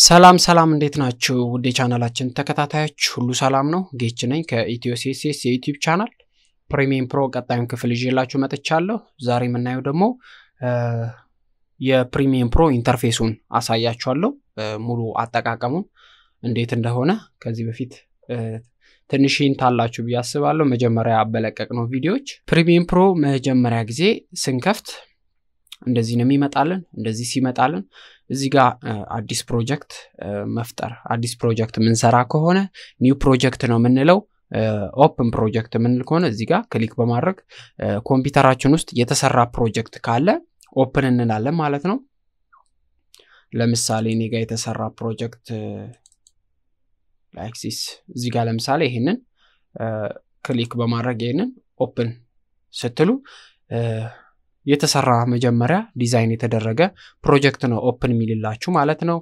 ሰላም ሰላም እንዴት ናችሁ? ውድ የቻናላችን ተከታታዮች ሁሉ ሰላም ነው? ጌች ነኝ ከኢትዮ ሴሴስ የዩቲዩብ ቻናል ፕሪሚየም ፕሮ ቀጣዩን ክፍል ይዤላችሁ መጥቻለሁ። ዛሬ የምናየው ደግሞ የፕሪሚየም ፕሮ ኢንተርፌሱን አሳያችኋለሁ። ሙሉ አጠቃቀሙን እንዴት እንደሆነ ከዚህ በፊት ትንሽ ሂንት አላችሁ ብዬ አስባለሁ። መጀመሪያ በለቀቅ ነው ቪዲዮዎች ፕሪሚየም ፕሮ መጀመሪያ ጊዜ ስንከፍት እንደዚህ ነው የሚመጣልን። እንደዚህ ሲመጣልን እዚህ ጋር አዲስ ፕሮጀክት መፍጠር አዲስ ፕሮጀክት የምንሰራ ከሆነ ኒው ፕሮጀክት ነው የምንለው። ኦፕን ፕሮጀክት የምንል ከሆነ እዚህ ጋር ክሊክ በማድረግ ኮምፒውተራችን ውስጥ የተሰራ ፕሮጀክት ካለ ኦፕን እንላለን ማለት ነው። ለምሳሌ እኔ ጋር የተሰራ ፕሮጀክት ላይክሲስ እዚህ ጋር ለምሳሌ ይህንን ክሊክ በማድረግ ይህንን ኦፕን ስትሉ የተሰራ መጀመሪያ ዲዛይን የተደረገ ፕሮጀክት ነው ኦፕን የሚልላችሁ ማለት ነው።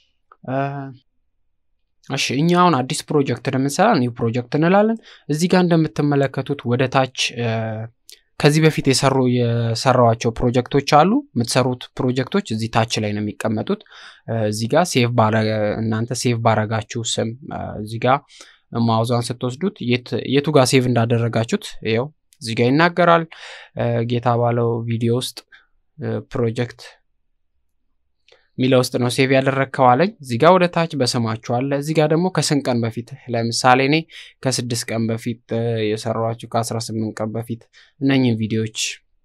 እሺ እኛ አሁን አዲስ ፕሮጀክት እንደምንሰራ ኒው ፕሮጀክት እንላለን። እዚህ ጋር እንደምትመለከቱት ወደ ታች ከዚህ በፊት የሰሩ የሰራዋቸው ፕሮጀክቶች አሉ። የምትሰሩት ፕሮጀክቶች እዚህ ታች ላይ ነው የሚቀመጡት። እዚህ ጋር ሴቭ እናንተ ሴቭ ባረጋችሁ ስም እዚህ ጋር ማውዛን ስትወስዱት የቱ ጋር ሴቭ እንዳደረጋችሁት ይኸው እዚህ ጋር ይናገራል። ጌታ ባለው ቪዲዮ ውስጥ ፕሮጀክት ሚለው ውስጥ ነው ሴቭ ያደረግከው አለኝ። እዚህ ጋር ወደ ታች በስማችሁ አለ። እዚህ ጋር ደግሞ ከስንት ቀን በፊት ለምሳሌ እኔ ከስድስት ቀን በፊት የሰራኋቸው ከአስራ ስምንት ቀን በፊት እነኝህን ቪዲዮዎች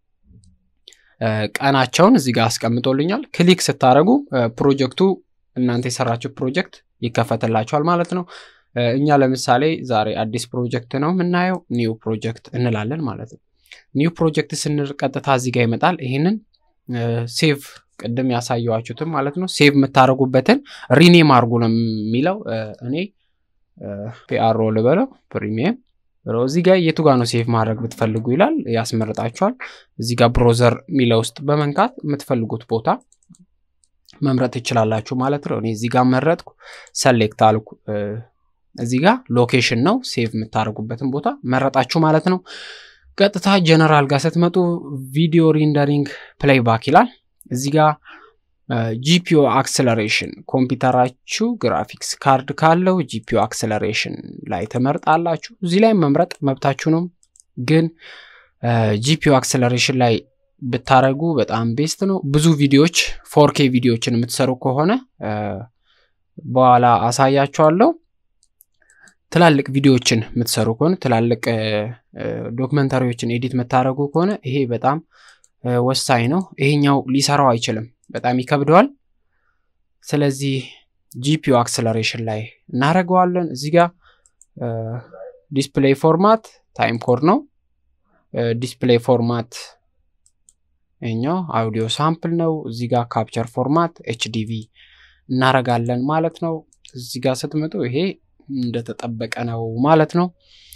ቀናቸውን እዚህ ጋር አስቀምጦልኛል። ክሊክ ስታደረጉ ፕሮጀክቱ እናንተ የሰራችሁ ፕሮጀክት ይከፈትላችኋል ማለት ነው። እኛ ለምሳሌ ዛሬ አዲስ ፕሮጀክት ነው የምናየው። ኒው ፕሮጀክት እንላለን ማለት ነው። ኒው ፕሮጀክት ስንል ቀጥታ እዚህ ጋር ይመጣል። ይህንን ሴቭ ቅድም ያሳየዋችሁትም ማለት ነው ሴቭ የምታደርጉበትን ሪኔም አድርጉ ነው የሚለው። እኔ ፒአሮ ልበለው ፕሪሚየም እዚህ ጋር የቱ ጋር ነው ሴቭ ማድረግ ብትፈልጉ ይላል፣ ያስመርጣችኋል። እዚህ ጋር ብሮዘር የሚለው ውስጥ በመንካት የምትፈልጉት ቦታ መምረጥ ትችላላችሁ ማለት ነው። እኔ እዚህ ጋር መረጥኩ፣ ሰሌክት አልኩ። እዚህ ጋር ሎኬሽን ነው ሴቭ የምታደርጉበትን ቦታ መረጣችሁ ማለት ነው። ቀጥታ ጀነራል ጋር ስትመጡ ቪዲዮ ሪንደሪንግ ፕሌይ ባክ ይላል። እዚህ ጋር ጂፒኦ አክሰለሬሽን ኮምፒውተራችሁ ግራፊክስ ካርድ ካለው ጂፒኦ አክሰለሬሽን ላይ ትመርጣላችሁ። እዚህ ላይ መምረጥ መብታችሁ ነው፣ ግን ጂፒኦ አክሰለሬሽን ላይ ብታረጉ በጣም ቤስት ነው። ብዙ ቪዲዮዎች ፎርኬ ቪዲዮዎችን የምትሰሩ ከሆነ በኋላ አሳያችኋለሁ። ትላልቅ ቪዲዮዎችን የምትሰሩ ከሆነ ትላልቅ ዶክመንታሪዎችን ኤዲት የምታደርጉ ከሆነ ይሄ በጣም ወሳኝ ነው። ይሄኛው ሊሰራው አይችልም፣ በጣም ይከብደዋል። ስለዚህ ጂፒዩ አክሰለሬሽን ላይ እናደርገዋለን። እዚህ ጋር ዲስፕሌይ ፎርማት ታይም ኮድ ነው። ዲስፕሌይ ፎርማት ይኛው አውዲዮ ሳምፕል ነው። እዚህ ጋር ካፕቸር ፎርማት ኤችዲቪ እናረጋለን ማለት ነው። እዚህ ጋር ስትመጡ ይሄ እንደተጠበቀ ነው ማለት ነው።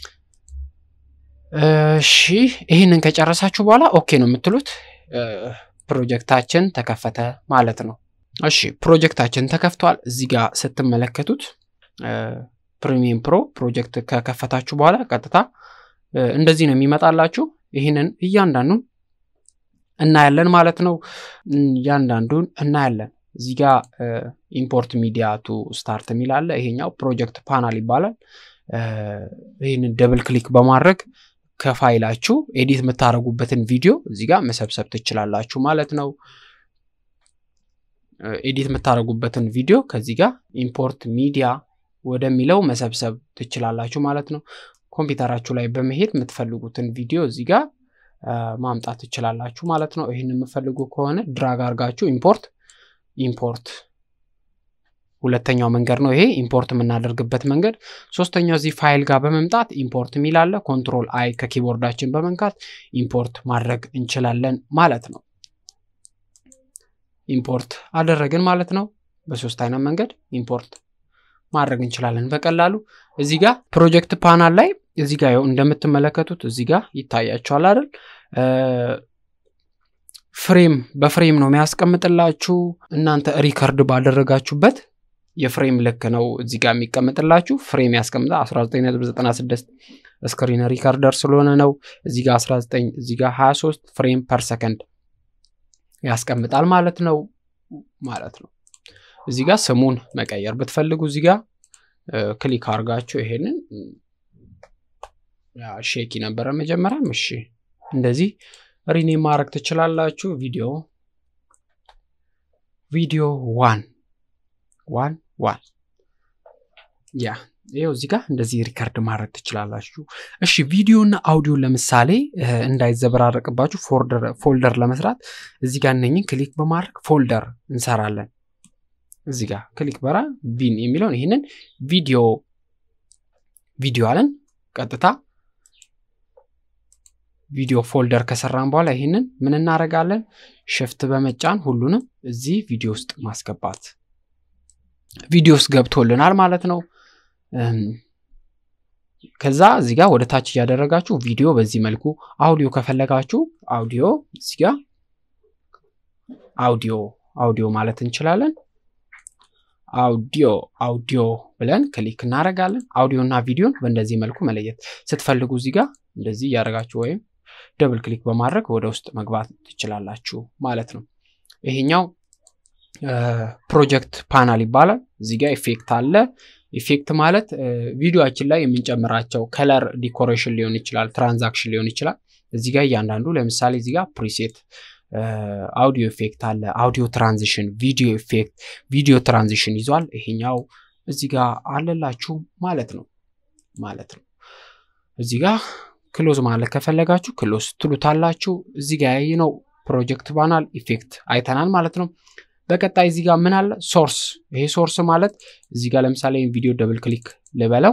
እሺ ይህንን ከጨረሳችሁ በኋላ ኦኬ ነው የምትሉት። ፕሮጀክታችን ተከፈተ ማለት ነው። እሺ ፕሮጀክታችን ተከፍቷል። እዚህ ጋር ስትመለከቱት ፕሪሚየም ፕሮ ፕሮጀክት ከከፈታችሁ በኋላ ቀጥታ እንደዚህ ነው የሚመጣላችሁ። ይህንን እያንዳንዱን እናያለን ማለት ነው። እያንዳንዱን እናያለን። እዚህ ጋር ኢምፖርት ሚዲያ ቱ ስታርት የሚል አለ። ይሄኛው ፕሮጀክት ፓናል ይባላል። ይህንን ደብል ክሊክ በማድረግ ከፋይላችሁ ኤዲት የምታደርጉበትን ቪዲዮ እዚህ ጋር መሰብሰብ ትችላላችሁ ማለት ነው። ኤዲት የምታደርጉበትን ቪዲዮ ከዚህ ጋር ኢምፖርት ሚዲያ ወደሚለው መሰብሰብ ትችላላችሁ ማለት ነው። ኮምፒውተራችሁ ላይ በመሄድ የምትፈልጉትን ቪዲዮ እዚህ ጋር ማምጣት ትችላላችሁ ማለት ነው። ይህን የምፈልጉ ከሆነ ድራግ አድርጋችሁ ኢምፖርት ኢምፖርት ሁለተኛው መንገድ ነው ይሄ ኢምፖርት የምናደርግበት መንገድ። ሶስተኛው እዚህ ፋይል ጋር በመምጣት ኢምፖርት የሚል አለ። ኮንትሮል አይ ከኪቦርዳችን በመንካት ኢምፖርት ማድረግ እንችላለን ማለት ነው። ኢምፖርት አደረግን ማለት ነው። በሶስት አይነት መንገድ ኢምፖርት ማድረግ እንችላለን በቀላሉ። እዚህ ጋር ፕሮጀክት ፓናል ላይ እዚህ ጋር እንደምትመለከቱት እዚህ ጋር ይታያቸዋል አይደል? ፍሬም በፍሬም ነው የሚያስቀምጥላችሁ። እናንተ ሪከርድ ባደረጋችሁበት የፍሬም ልክ ነው እዚህ ጋር የሚቀምጥላችሁ። ፍሬም ያስቀምጣ 1996 ስክሪን ሪከርደር ስለሆነ ነው። እዚህ ጋር 19 እዚህ ጋር 23 ፍሬም ፐር ሰከንድ ያስቀምጣል ማለት ነው ማለት ነው። እዚህ ጋር ስሙን መቀየር ብትፈልጉ እዚህ ጋር ክሊክ አድርጋችሁ ይሄንን ሼኪ ነበረ መጀመሪያም። እሺ እንደዚህ ሪኔም ማድረግ ትችላላችሁ። ቪዲዮ ቪዲዮ ዋን ዋን ዋን ያ ይኸው እዚህ ጋር እንደዚህ ሪከርድ ማድረግ ትችላላችሁ። እሺ ቪዲዮና አውዲዮን ለምሳሌ እንዳይዘበራረቅባችሁ ፎልደር ለመስራት እዚህ ጋር እነኝን ክሊክ በማድረግ ፎልደር እንሰራለን። እዚህ ጋር ክሊክ በራ ቢን የሚለውን ይህንን ቪዲዮ ቪዲዮ አለን። ቀጥታ ቪዲዮ ፎልደር ከሰራን በኋላ ይህንን ምን እናደርጋለን? ሽፍት በመጫን ሁሉንም እዚህ ቪዲዮ ውስጥ ማስገባት ቪዲዮ ውስጥ ገብቶልናል ማለት ነው። ከዛ እዚህ ጋር ወደ ታች እያደረጋችሁ ቪዲዮ በዚህ መልኩ አውዲዮ ከፈለጋችሁ አውዲዮ እዚህ ጋር አውዲዮ አውዲዮ ማለት እንችላለን። አውዲዮ አውዲዮ ብለን ክሊክ እናደርጋለን። አውዲዮ እና ቪዲዮን በእንደዚህ መልኩ መለየት ስትፈልጉ እዚህ ጋር እንደዚህ እያደረጋችሁ ወይም ደብል ክሊክ በማድረግ ወደ ውስጥ መግባት ትችላላችሁ ማለት ነው። ይሄኛው ፕሮጀክት ፓናል ይባላል። እዚህ ጋር ኢፌክት አለ። ኢፌክት ማለት ቪዲዮችን ላይ የምንጨምራቸው ከለር ዲኮሬሽን ሊሆን ይችላል፣ ትራንዛክሽን ሊሆን ይችላል። እዚህ ጋር እያንዳንዱ ለምሳሌ እዚህ ጋር ፕሪሴት አውዲዮ ኢፌክት አለ፣ አውዲዮ ትራንዚሽን፣ ቪዲዮ ኢፌክት፣ ቪዲዮ ትራንዚሽን ይዟል። ይሄኛው እዚህ ጋር አለላችሁ ማለት ነው ማለት ነው። እዚህ ጋር ክሎዝ ማለት ከፈለጋችሁ ክሎዝ ትሉታላችሁ። እዚህ ጋር ያየነው ፕሮጀክት ባናል ኢፌክት አይተናል ማለት ነው። በቀጣይ እዚህ ጋር ምን አለ? ሶርስ። ይሄ ሶርስ ማለት እዚህ ጋር ለምሳሌ ቪዲዮ ደብል ክሊክ ልበለው፣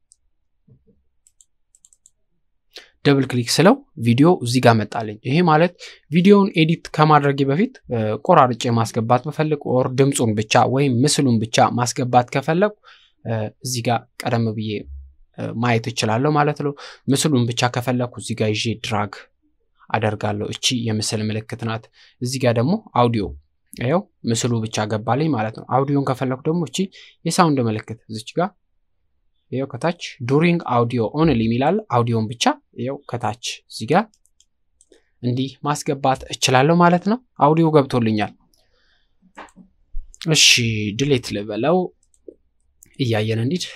ደብል ክሊክ ስለው ቪዲዮ እዚህ ጋር መጣልኝ። ይሄ ማለት ቪዲዮውን ኤዲት ከማድረጌ በፊት ቆራርጬ ማስገባት በፈልግ ኦር ድምፁን ብቻ ወይም ምስሉን ብቻ ማስገባት ከፈለጉ እዚህ ጋር ቀደም ብዬ ማየት እችላለሁ ማለት ነው። ምስሉን ብቻ ከፈለግኩ እዚህ ጋር ይዤ ድራግ አደርጋለሁ። እቺ የምስል ምልክት ናት። እዚህ ጋር ደግሞ አውዲዮ ይኸው ምስሉ ብቻ ገባልኝ ማለት ነው። አውዲዮን ከፈለኩ ደግሞ እቺ የሳውንድ ምልክት እዚች ጋር ይኸው ከታች ዱሪንግ አውዲዮ ኦንሊ የሚላል አውዲዮን ብቻ ይኸው ከታች እዚህ ጋር እንዲህ ማስገባት እችላለሁ ማለት ነው። አውዲዮ ገብቶልኛል። እሺ ድሌት ልበለው እያየን እንዲድ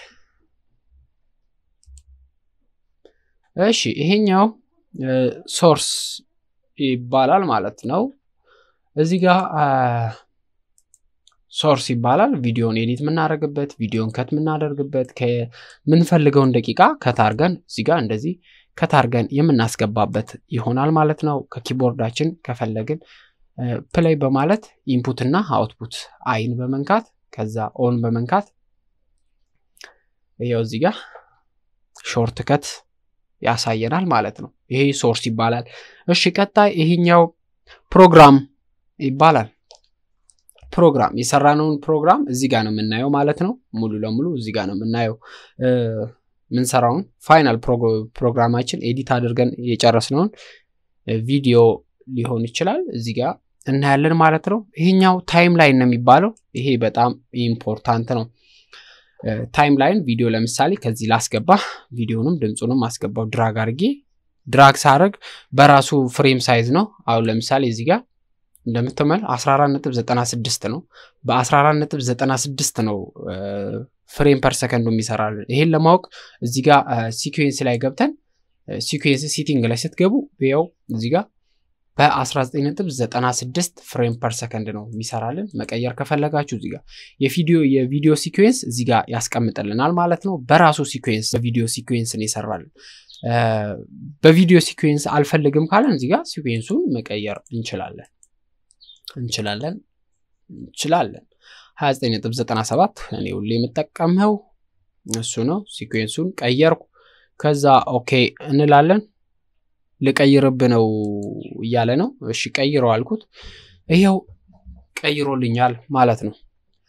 እሺ ይሄኛው ሶርስ ይባላል ማለት ነው። እዚህ ጋር ሶርስ ይባላል። ቪዲዮን ኤዲት የምናደርግበት ቪዲዮን ከት የምናደርግበት ከምንፈልገውን ደቂቃ ከታርገን እዚህ ጋር እንደዚህ ከታርገን የምናስገባበት ይሆናል ማለት ነው። ከኪቦርዳችን ከፈለግን ፕሌይ በማለት ኢንፑት እና አውትፑት አይን በመንካት ከዛ ኦን በመንካት ይኸው እዚህ ጋር ሾርት ከት ያሳየናል ማለት ነው። ይሄ ሶርስ ይባላል። እሺ ቀጣይ ይሄኛው ፕሮግራም ይባላል። ፕሮግራም የሰራነውን ፕሮግራም እዚህ ጋር ነው የምናየው ማለት ነው። ሙሉ ለሙሉ እዚህ ጋር ነው የምናየው የምንሰራውን ፋይናል ፕሮግራማችን ኤዲት አድርገን የጨረስነውን ቪዲዮ ሊሆን ይችላል እዚህ ጋር እናያለን ማለት ነው። ይሄኛው ታይም ላይን ነው የሚባለው። ይሄ በጣም ኢምፖርታንት ነው። ታይም ላይን ቪዲዮ ለምሳሌ ከዚህ ላስገባ፣ ቪዲዮንም ድምፁንም አስገባው ድራግ አድርጌ ድራግ ሳደርግ በራሱ ፍሬም ሳይዝ ነው። አሁን ለምሳሌ እዚህ ጋር እንደምትመል 14.96 ነው። በ14.96 ነው ፍሬም ፐር ሰከንዱ የሚሰራልን። ይሄን ለማወቅ እዚህ ጋር ሲኩዌንስ ላይ ገብተን ሲኩዌንስ ሲቲንግ ላይ ስትገቡ ያው እዚህ ጋር በ19.96 ፍሬም ፐር ሰከንድ ነው የሚሰራልን። መቀየር ከፈለጋችሁ እዚህ ጋር የቪዲዮ የቪዲዮ ሲኩዌንስ እዚህ ጋር ያስቀምጥልናል ማለት ነው። በራሱ ሲኩዌንስ በቪዲዮ ሲኩዌንስን ይሰራልን። በቪዲዮ ሲኩዌንስ አልፈልግም ካለን እዚህ ጋር ሲኩዌንሱን መቀየር እንችላለን እንችላለን እንችላለን 29.97 እኔ ሁሌ የምጠቀመው እሱ ነው። ሲኩዌንሱን ቀየርኩ። ከዛ ኦኬ እንላለን። ልቀይርብ ነው እያለ ነው። እሺ ቀይረው አልኩት። ይኸው ቀይሮልኛል ማለት ነው።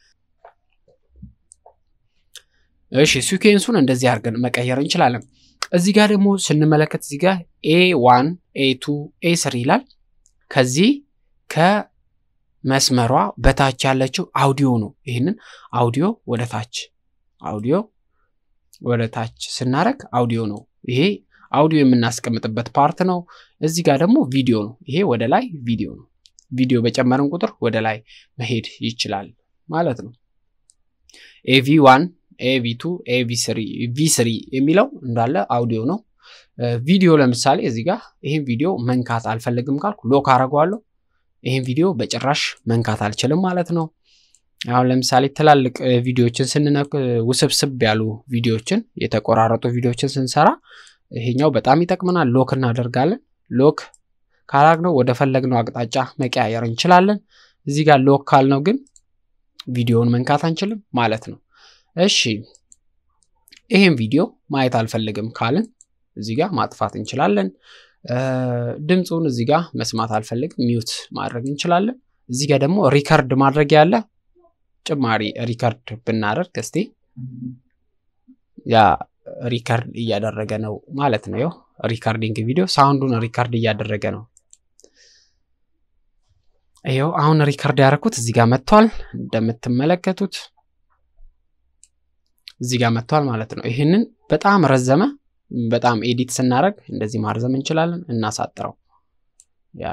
እሺ ሲኩዌንሱን እንደዚህ አድርገን መቀየር እንችላለን። እዚህ ጋር ደግሞ ስንመለከት እዚህ ጋር ኤ ዋን ኤ ቱ ኤ ስሪ ይላል። ከዚህ ከመስመሯ በታች ያለችው አውዲዮ ነው። ይህንን አውዲዮ ወደ ታች አውዲዮ ወደ ታች ስናደርግ አውዲዮ ነው። ይሄ አውዲዮ የምናስቀምጥበት ፓርት ነው። እዚህ ጋር ደግሞ ቪዲዮ ነው። ይሄ ወደ ላይ ቪዲዮ ነው። ቪዲዮ በጨመርን ቁጥር ወደ ላይ መሄድ ይችላል ማለት ነው። ኤቪ ዋን ኤቪ ቱ ኤቪ ስሪ ቪ ስሪ የሚለው እንዳለ አውዲዮ ነው። ቪዲዮ ለምሳሌ እዚህ ጋር ይህን ቪዲዮ መንካት አልፈልግም ካልኩ ሎክ አደርገዋለሁ። ይህን ቪዲዮ በጭራሽ መንካት አልችልም ማለት ነው። አሁን ለምሳሌ ትላልቅ ቪዲዮዎችን ስንነክ ውስብስብ ያሉ ቪዲዮዎችን የተቆራረጡ ቪዲዮዎችን ስንሰራ ይሄኛው በጣም ይጠቅመናል። ሎክ እናደርጋለን። ሎክ ካላግነው ወደ ፈለግነው አቅጣጫ መቀያየር እንችላለን። እዚህ ጋር ሎክ ካልነው ግን ቪዲዮውን መንካት አንችልም ማለት ነው። እሺ ይሄን ቪዲዮ ማየት አልፈልግም ካልን እዚህ ጋር ማጥፋት እንችላለን። ድምፁን እዚህ ጋር መስማት አልፈልግም ሚዩት ማድረግ እንችላለን። እዚህ ጋር ደግሞ ሪከርድ ማድረግ ያለ ጭማሪ ሪከርድ ብናደርግ እስቲ ያ ሪከርድ እያደረገ ነው ማለት ነው። ይኸው ሪከርዲንግ ቪዲዮ ሳውንዱን ሪከርድ እያደረገ ነው። ይኸው አሁን ሪከርድ ያደረኩት እዚህ ጋር መጥቷል። እንደምትመለከቱት እዚህ ጋር መጥቷል ማለት ነው። ይህንን በጣም ረዘመ። በጣም ኤዲት ስናደርግ እንደዚህ ማርዘም እንችላለን። እናሳጥረው። ያ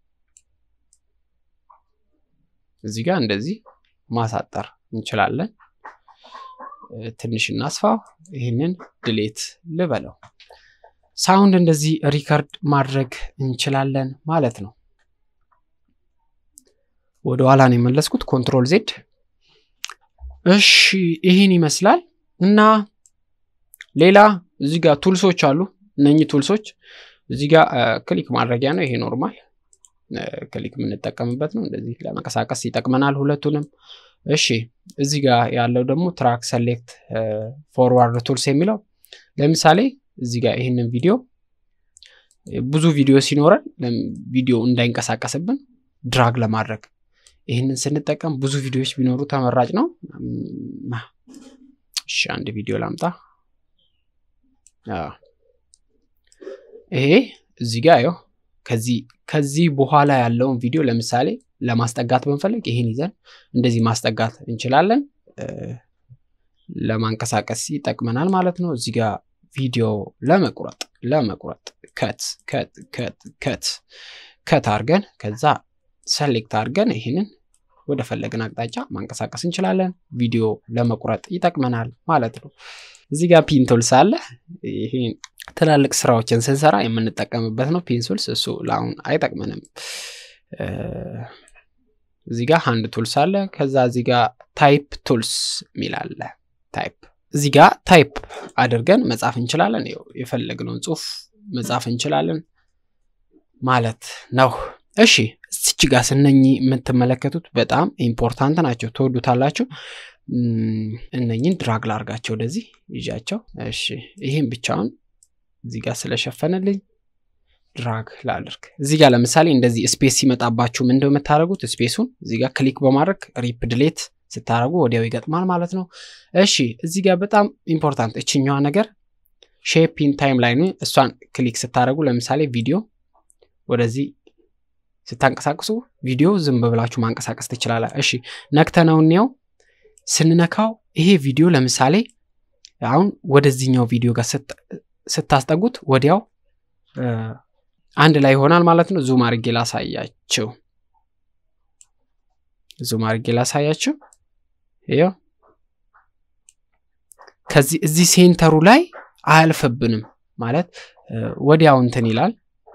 እዚህ ጋር እንደዚህ ማሳጠር እንችላለን። ትንሽ እናስፋው። ይህንን ድሌት ልበለው። ሳውንድ እንደዚህ ሪከርድ ማድረግ እንችላለን ማለት ነው። ወደ ኋላ ነው የመለስኩት፣ ኮንትሮል ዜድ። እሺ ይህን ይመስላል እና ሌላ እዚህ ጋር ቱልሶች አሉ። እነኚህ ቱልሶች እዚህ ጋር ክሊክ ማድረጊያ ነው። ይሄ ኖርማል ክሊክ የምንጠቀምበት ነው። እንደዚህ ለመንቀሳቀስ ይጠቅመናል ሁለቱንም። እሺ እዚህ ጋር ያለው ደግሞ ትራክ ሰሌክት ፎርዋርድ ቱልስ የሚለው ለምሳሌ እዚህ ጋር ይህንን ቪዲዮ ብዙ ቪዲዮ ሲኖረን ቪዲዮ እንዳይንቀሳቀስብን ድራግ ለማድረግ ይህንን ስንጠቀም ብዙ ቪዲዮዎች ቢኖሩ ተመራጭ ነው። እሺ አንድ ቪዲዮ ላምጣ። ይሄ እዚህ ጋር ያው ከዚህ ከዚህ በኋላ ያለውን ቪዲዮ ለምሳሌ ለማስጠጋት ብንፈልግ ይህን ይዘን እንደዚህ ማስጠጋት እንችላለን። ለማንቀሳቀስ ይጠቅመናል ማለት ነው። እዚህ ጋር ቪዲዮ ለመቁረጥ ለመቁረጥ ከት ከት ከት ከት ከት አድርገን ከዛ ሰሌክት አድርገን ይህንን ወደ ፈለግን አቅጣጫ ማንቀሳቀስ እንችላለን። ቪዲዮ ለመቁረጥ ይጠቅመናል ማለት ነው። እዚህ ጋር ፒንቱልስ አለ። ይሄ ትላልቅ ስራዎችን ስንሰራ የምንጠቀምበት ነው። ፒንሱልስ እሱ ለአሁን አይጠቅመንም። እዚህ ጋር ሃንድ ቱልስ አለ። ከዛ እዚህ ጋር ታይፕ ቱልስ የሚል አለ። ታይፕ እዚህ ጋር ታይፕ አድርገን መጻፍ እንችላለን። የፈለግነውን ጽሁፍ መጻፍ እንችላለን ማለት ነው። እሺ እዚች ጋር ስነኚህ የምትመለከቱት በጣም ኢምፖርታንት ናቸው፣ ትወዱታላችሁ። እነኝን ድራግ ላርጋቸው ወደዚህ ይዣቸው። እሺ ይህም ብቻውን እዚህ ጋር ስለሸፈነልኝ ድራግ ላድርግ። እዚህ ጋር ለምሳሌ እንደዚህ ስፔስ ሲመጣባችሁ ምንድነው የምታደርጉት? ስፔሱን እዚህ ጋር ክሊክ በማድረግ ሪፕ ድሌት ስታደርጉ ወዲያው ይገጥማል ማለት ነው። እሺ እዚህ ጋር በጣም ኢምፖርታንት እችኛዋ ነገር ሼፒን ታይም ላይ እሷን ክሊክ ስታደርጉ ለምሳሌ ቪዲዮ ወደዚህ ስታንቀሳቅሱ ቪዲዮ ዝም ብላችሁ ማንቀሳቀስ ትችላለ። እሺ ነክተነው እንየው። ስንነካው ይሄ ቪዲዮ ለምሳሌ አሁን ወደዚህኛው ቪዲዮ ጋር ስታስጠጉት ወዲያው አንድ ላይ ይሆናል ማለት ነው። ዙም አድርጌ ላሳያችሁ። ዙም አድርጌ ላሳያችሁ። ይኸው ከዚህ እዚህ ሴንተሩ ላይ አያልፍብንም ማለት ወዲያው እንትን ይላል።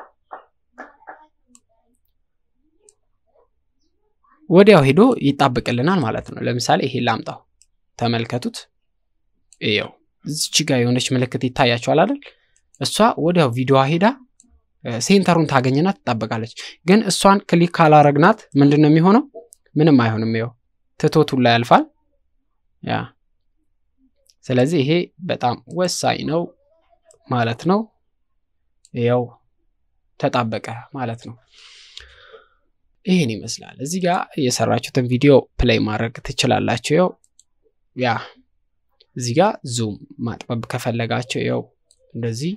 ወዲያው ሄዶ ይጣብቅልናል ማለት ነው። ለምሳሌ ይሄ ላምጣው፣ ተመልከቱት። ይኸው እዚች ጋር የሆነች ምልክት ይታያቸዋል አይደል? እሷ ወዲያው ቪዲዮዋ ሄዳ ሴንተሩን ታገኝና ትጣበቃለች። ግን እሷን ክሊክ ካላረግናት ምንድን ነው የሚሆነው? ምንም አይሆንም። ይኸው ትቶቱን ላይ ያልፋል። ያ ስለዚህ ይሄ በጣም ወሳኝ ነው ማለት ነው። ይኸው ተጣበቀ ማለት ነው። ይህን ይመስላል። እዚህ ጋር የሰራችሁትን ቪዲዮ ፕሌይ ማድረግ ትችላላችሁ። ይኸው ያ እዚህ ጋር ዙም ማጥበብ ከፈለጋችሁ ይኸው እንደዚህ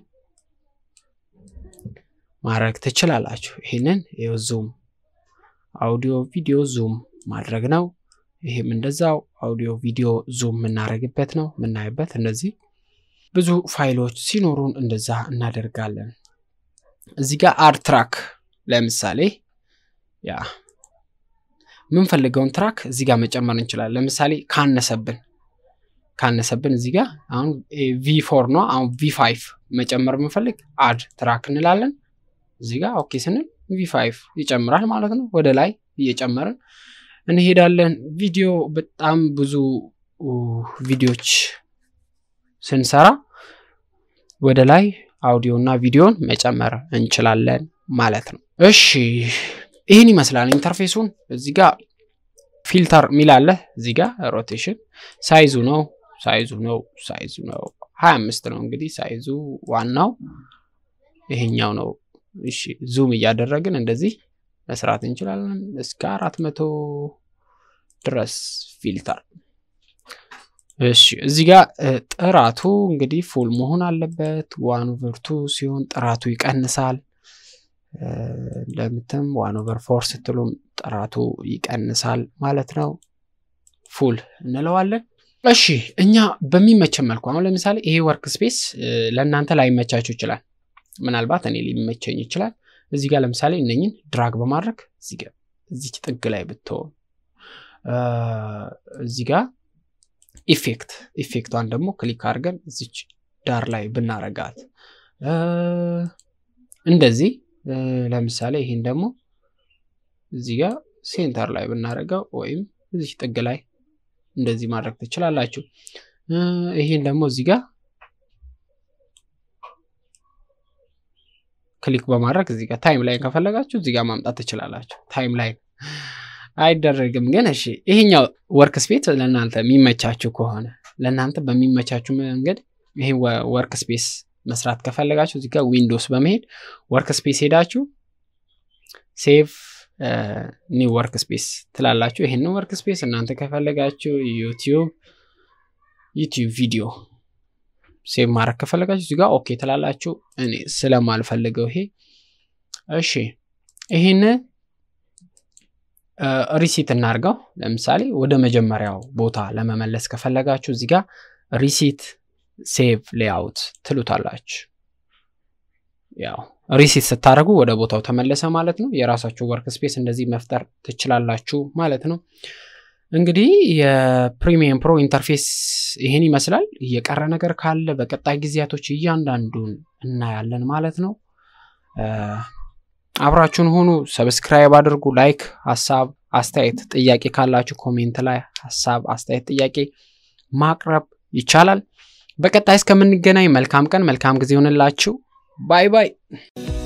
ማድረግ ትችላላችሁ። ይህንን ይኸው ዙም አውዲዮ ቪዲዮ ዙም ማድረግ ነው። ይህም እንደዛው አውዲዮ ቪዲዮ ዙም የምናደርግበት ነው የምናይበት። እንደዚህ ብዙ ፋይሎች ሲኖሩን እንደዛ እናደርጋለን። እዚህ ጋር አድ ትራክ ለምሳሌ ያ የምንፈልገውን ትራክ እዚህ ጋር መጨመር እንችላለን። ለምሳሌ ካነሰብን ካነሰብን እዚህ ጋር አሁን ቪ ፎር ነው። አሁን ቪ ፋይቭ መጨመር የምንፈልግ አድ ትራክ እንላለን። እዚህ ጋር ኦኬ ስንል ቪ ፋይቭ ይጨምራል ማለት ነው። ወደ ላይ እየጨመርን እንሄዳለን። ቪዲዮ በጣም ብዙ ቪዲዮዎች ስንሰራ ወደ ላይ አውዲዮ እና ቪዲዮን መጨመር እንችላለን ማለት ነው። እሺ ይህን ይመስላል ኢንተርፌሱን። እዚህ ጋር ፊልተር ሚል አለ። እዚህ ጋር ሮቴሽን ሳይዙ ነው ሳይዙ ነው ሳይዙ ነው ሀያ አምስት ነው እንግዲህ ሳይዙ ዋናው ይሄኛው ነው። እሺ ዙም እያደረግን እንደዚህ መስራት እንችላለን እስከ አራት መቶ ድረስ ፊልተር። እሺ እዚህ ጋር ጥራቱ እንግዲህ ፉል መሆን አለበት። ዋን ኦቨር ቱ ሲሆን ጥራቱ ይቀንሳል። እንደምትም ዋን ኦቨር ፎር ስትሉም ጥራቱ ይቀንሳል ማለት ነው። ፉል እንለዋለን። እሺ እኛ በሚመቸን መልኩ አሁን ለምሳሌ ይሄ ወርክ ስፔስ ለእናንተ ላይመቻችሁ ይችላል። ምናልባት እኔ ሊመቸኝ ይችላል። እዚህ ጋር ለምሳሌ እነኝን ድራግ በማድረግ እዚህ ጋር እዚች ጥግ ላይ ብትሆን እዚህ ጋር ኢፌክት ኢፌክቷን ደግሞ ክሊክ አድርገን እዚች ዳር ላይ ብናረጋት እንደዚህ ለምሳሌ ይህን ደግሞ እዚህ ጋር ሴንተር ላይ ብናደርገው ወይም እዚች ጥግ ላይ እንደዚህ ማድረግ ትችላላችሁ። ይህን ደግሞ እዚህ ጋር ክሊክ በማድረግ እዚህ ጋር ታይም ላይን ከፈለጋችሁ እዚህ ጋር ማምጣት ትችላላችሁ። ታይም ላይን አይደረግም ግን እሺ፣ ይሄኛው ወርክ ስፔስ ለእናንተ የሚመቻችሁ ከሆነ ለእናንተ በሚመቻችሁ መንገድ ይሄ ወርክ ስፔስ መስራት ከፈለጋችሁ እዚህ ጋር ዊንዶውስ በመሄድ ወርክ ስፔስ ሄዳችሁ ሴቭ ኒው ወርክ ስፔስ ትላላችሁ። ይሄን ወርክ ስፔስ እናንተ ከፈለጋችሁ ዩቲዩብ ዩቲዩብ ቪዲዮ ሴቭ ማድረግ ከፈለጋችሁ እዚህ ጋር ኦኬ ትላላችሁ። እኔ ስለማልፈልገው ይሄ እሺ፣ ይህን ሪሲት እናርገው። ለምሳሌ ወደ መጀመሪያው ቦታ ለመመለስ ከፈለጋችሁ እዚህ ጋር ሪሲት ሴቭ ሌአውት ትሉታላችሁ። ያው ሪሲት ስታደርጉ ወደ ቦታው ተመለሰ ማለት ነው። የራሳችሁ ወርክ ስፔስ እንደዚህ መፍጠር ትችላላችሁ ማለት ነው። እንግዲህ የፕሪሚየም ፕሮ ኢንተርፌስ ይህን ይመስላል። የቀረ ነገር ካለ በቀጣይ ጊዜያቶች እያንዳንዱን እናያለን ማለት ነው። አብራችሁን ሆኑ። ሰብስክራይብ አድርጉ። ላይክ፣ ሀሳብ አስተያየት፣ ጥያቄ ካላችሁ ኮሜንት ላይ ሀሳብ አስተያየት፣ ጥያቄ ማቅረብ ይቻላል። በቀጣይ እስከምንገናኝ መልካም ቀን፣ መልካም ጊዜ ይሆንላችሁ። ባይ ባይ።